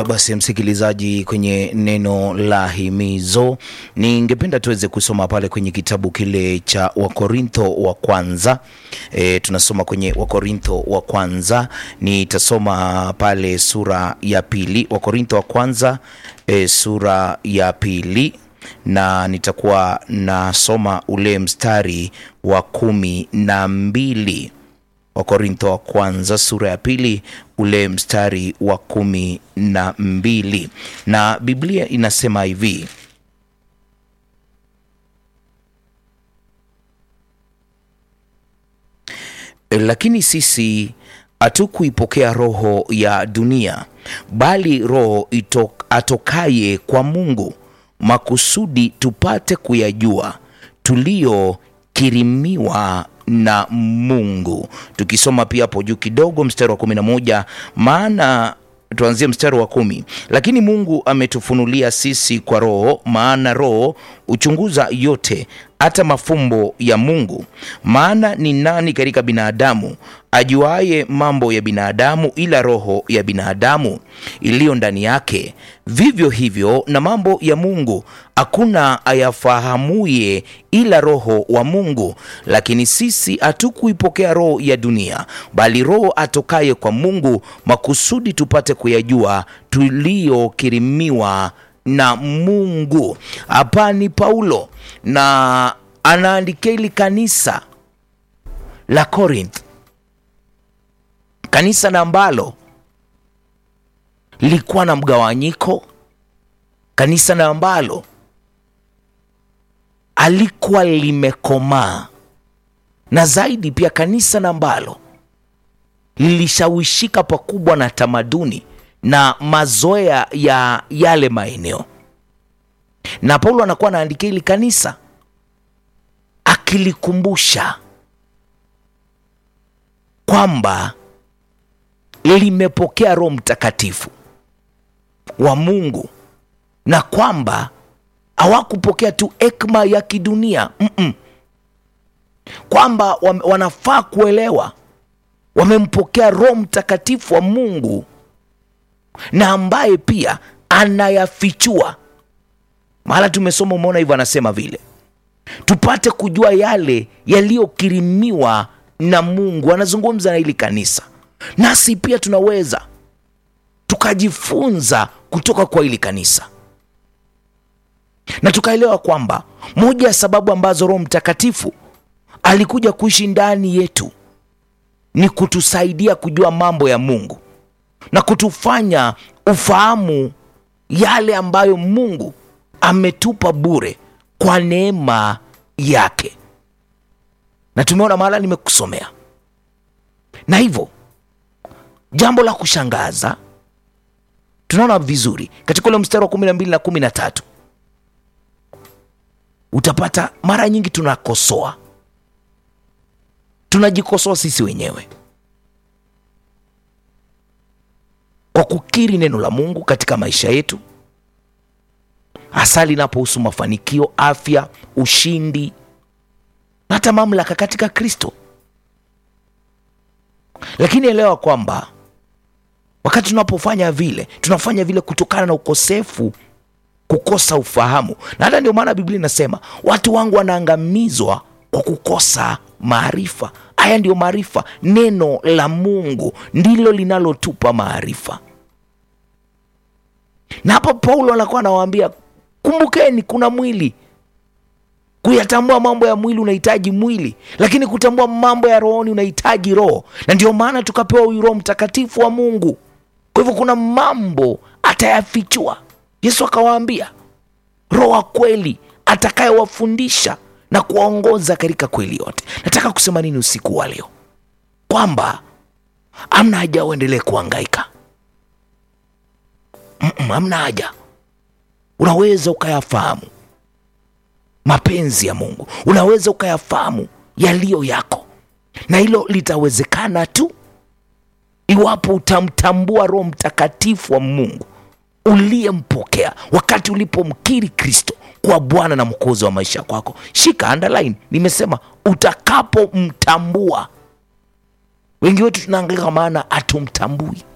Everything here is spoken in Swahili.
basi msikilizaji, kwenye neno la himizo, ningependa tuweze kusoma pale kwenye kitabu kile cha Wakorintho wa kwanza. E, tunasoma kwenye Wakorintho wa kwanza, nitasoma pale sura ya pili, Wakorintho wa kwanza e, sura ya pili na nitakuwa nasoma ule mstari wa kumi na mbili. Wakorintho wa kwanza sura ya pili ule mstari wa kumi na mbili, na Biblia inasema hivi: lakini sisi hatukuipokea roho ya dunia, bali roho itok, atokaye kwa Mungu, makusudi tupate kuyajua tuliyokirimiwa na Mungu. Tukisoma pia hapo juu kidogo mstari wa kumi na moja maana tuanzie mstari wa kumi. Lakini Mungu ametufunulia sisi kwa Roho, maana Roho huchunguza yote, hata mafumbo ya Mungu. Maana ni nani katika binadamu ajuaye mambo ya binadamu ila roho ya binadamu iliyo ndani yake? Vivyo hivyo na mambo ya Mungu hakuna ayafahamuye ila Roho wa Mungu. Lakini sisi hatukuipokea roho ya dunia, bali Roho atokaye kwa Mungu, makusudi tupate kuyajua tuliyokirimiwa na Mungu. Hapa ni Paulo na anaandikia hili kanisa la Corinth, kanisa na ambalo lilikuwa na mgawanyiko, kanisa na ambalo alikuwa limekomaa, na zaidi pia kanisa na ambalo lilishawishika pakubwa na tamaduni na mazoea ya yale maeneo, na Paulo anakuwa anaandikia hili kanisa akilikumbusha kwamba limepokea Roho Mtakatifu wa Mungu na kwamba hawakupokea tu hekima ya kidunia mm -mm. Kwamba wanafaa kuelewa wamempokea Roho Mtakatifu wa Mungu na ambaye pia anayafichua. Mahala tumesoma, umeona hivyo, anasema vile tupate kujua yale yaliyokirimiwa na Mungu. Anazungumza na hili kanisa, nasi pia tunaweza tukajifunza kutoka kwa hili kanisa na tukaelewa kwamba moja ya sababu ambazo Roho Mtakatifu alikuja kuishi ndani yetu ni kutusaidia kujua mambo ya Mungu na kutufanya ufahamu yale ambayo Mungu ametupa bure kwa neema yake, na tumeona mahala nimekusomea. Na hivyo jambo la kushangaza tunaona vizuri katika ule mstari wa kumi na mbili na kumi na tatu utapata mara nyingi tunakosoa, tunajikosoa sisi wenyewe kwa kukiri neno la Mungu katika maisha yetu, hasa linapohusu mafanikio, afya, ushindi na hata mamlaka katika Kristo. Lakini elewa kwamba wakati tunapofanya vile, tunafanya vile kutokana na ukosefu, kukosa ufahamu, na hata ndio maana Biblia inasema watu wangu wanaangamizwa kwa kukosa maarifa. Haya ndiyo maarifa. Neno la Mungu ndilo linalotupa maarifa, na hapo Paulo anakuwa anawaambia kumbukeni, kuna mwili. Kuyatambua mambo ya mwili unahitaji mwili, lakini kutambua mambo ya rohoni unahitaji roho, na ndio maana tukapewa huyu Roho Mtakatifu wa Mungu. Kwa hivyo kuna mambo atayafichua. Yesu akawaambia Roho wa kweli atakayewafundisha na kuwaongoza katika kweli yote. Nataka kusema nini usiku wa leo? Kwamba amna haja uendelee kuhangaika, amna haja. Unaweza ukayafahamu mapenzi ya Mungu, unaweza ukayafahamu yaliyo yako, na hilo litawezekana tu iwapo utamtambua Roho Mtakatifu wa Mungu uliyempokea wakati ulipomkiri Kristo kwa Bwana na Mwokozi wa maisha kwako. Shika underline, nimesema utakapomtambua. Wengi wetu tunaangaika maana hatumtambui.